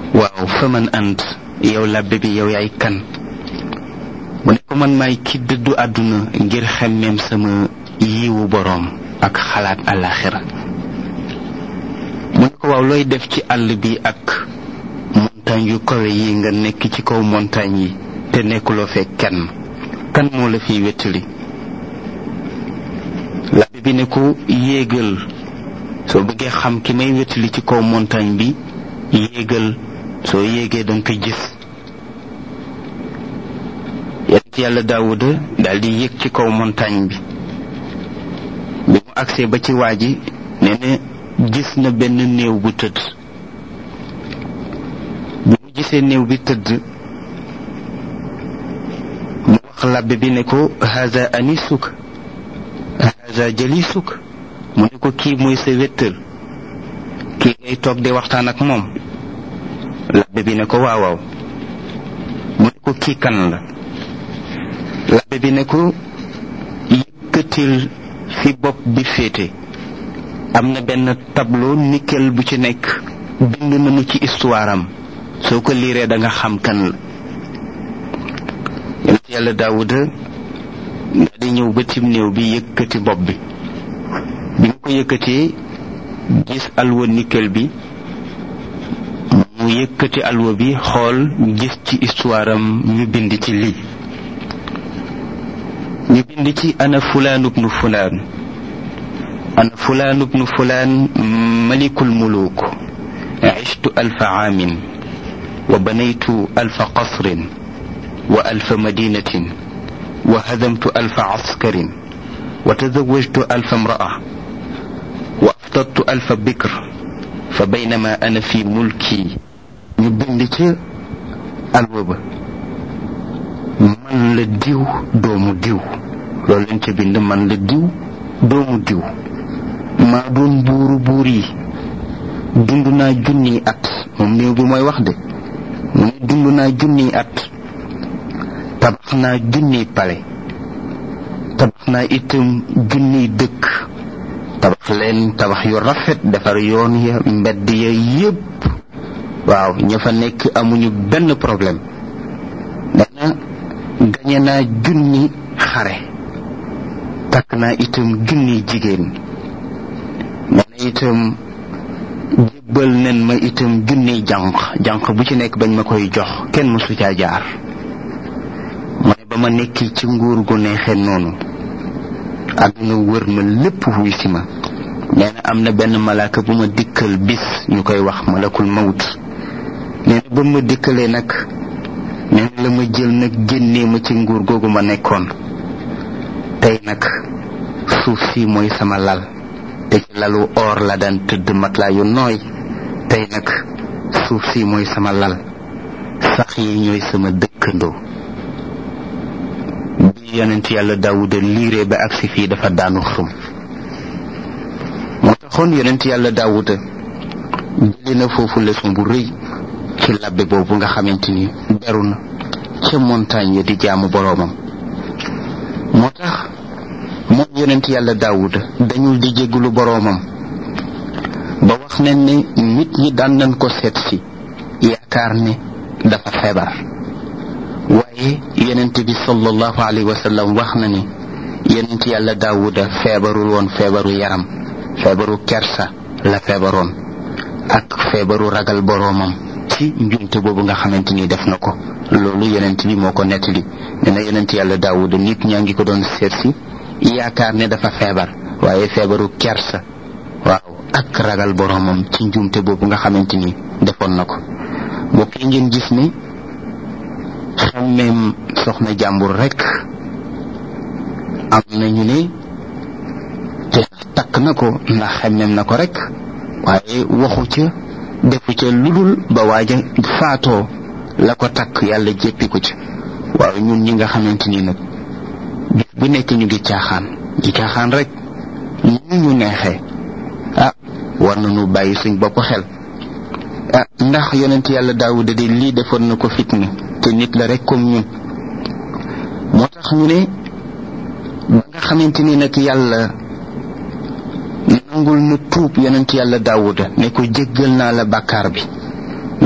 waaw fa man ant yow labbe bi yow yaay kan mu ne ko man maay ki dëddu àdduna ngir xemmeem sama yiwu boroom ak xalaat àllaaxira mu ne ko waaw looy def ci àll bi ak montagne yu kawe yi nga nekk ci kaw montagne yi te nekkuloo fee kenn kan moo la fiy wettali labbe bi ne ko yéegal soo bëggee xam ki may wettali ci kaw montagne bi yéegal soo yéegee danga ko gis yonent yàlla daawuda daal di yéeg ci kaw montagne bi bi mu agsee ba ci waa ji nee na gis na benn néew bu tëdd bi mu gisee néew bi tëdd mu wax labbe bi ne ko haza anisuk haza jalisuk mu ne ko kii mooy sa wéttal kii ngay toog di waxtaan ak moom labbe bi ne ko waaw waaw mu ne ko kii kan la labbe bi ne ko yëkkatil fi bopp bi féete am na benn tableau nickel bu ci nekk bind nañu ci histoire am soo ko liiree da nga xam kan la yonent yàlla daawuda nga di ñëw ba tim néew bi yëkkati bopp bi bi mu ko yëkkatee gis alwa nickel bi mu yëkkati alwa bi xool gis ci histoire am ñu bind ci lii ñu bind ci ana fulaan ubnu fulaan ana fulaan ubnu fulaan malikul muluk عشت ألف عام وبنيت ألف قصر وألف مدينة وهدمت ألف عسكر وتزوجت ألف امرأة وأفطرت ألف بكر فبينما أنا في ملكي يبنك الوبا man la diw doomu diw loolu lañ ca bind man la diw doomu diw maa doon buuru buur yi dund naa junniy at moom néew bi mooy wax de mu ne dund naa junniy at tabax naa junniy pale tabax naa itam junniy dëkk tabax leen tabax yu rafet defar yoon ya mbedd ya yépp waaw ña fa nekk amuñu benn problème dana gañe naa junni xare takk naa itam junni jigéen nee na itam jébbal nen ma itam junni jànq jànq bu ci nekk bañ ma koy jox kenn mësu caa jaar mu ne ba ma nekki ci nguur gu neexee noonu àdduna wër ma lépp wuy si ma nee na am na benn malaaka bu ma dikkal bis ñu koy wax malakul mawt nee na ba ma dikkalee nag nee na la ma jël nag génnee ma ci nguur googu ma nekkoon tey nag suuf si mooy sama lal te ci lalu or la daan tëdd matelas yu nooy tey nag suuf si mooy sama lal sax yi ñooy sama dëkkandoo bi yonent yàlla daawuda liiree ba agsi fii dafa daanu xëm moo taxoon yonent yàlla daawuda jëlee na foofu leçon bu rëy ci labbe boobu nga xamante ni beru na ca montagne ya di jaamu boroomam moo tax moom yonent yàlla daawuda dañul di jéggulu boroomam ba wax nañ ne nit ñi daan nañ ko seet si yaakaar ne dafa feebar waaye yonent bi sallallahu alayhi wa sallam wax na ni yonent yàlla daawuda feebarul woon feebaru yaram feebaru kersa la feebaroon ak feebaru ragal boroomam ci njumte boobu nga xamante ni def na ko loolu yonent bi moo ko nettali nee na yonent yàlla daawuda nit ñaa ngi ko doon seet si yaakaar ne dafa feebar waaye feebaru kersa waaw ak ragal boroomam ci njumte boobu nga xamante ni defoon na ko mbokk yi ngeen gis ni xammeem soxna jàmbur rekk am nañu ne te takk na ko ndax xemmeem na ko rekk waaye waxu ca defu ca ludul ba waaja faatoo la ko takk yàlla jéppi ko ci waaw ñun ñi nga xamante ni nag bis bu nekk ñu ngi caaxaan di caaxaan rek ñu ñu neexee ah war nañu bàyyi suñ bopp xel ah ndax yonent yàlla daawuda de lii defoon na ko fitna te nit la rek comme ñun moo tax ñu ne ba nga xamante ni nag yàlla nangul na tuub yonent yàlla daawuda ne ko jéggal naa la bàkkaar bi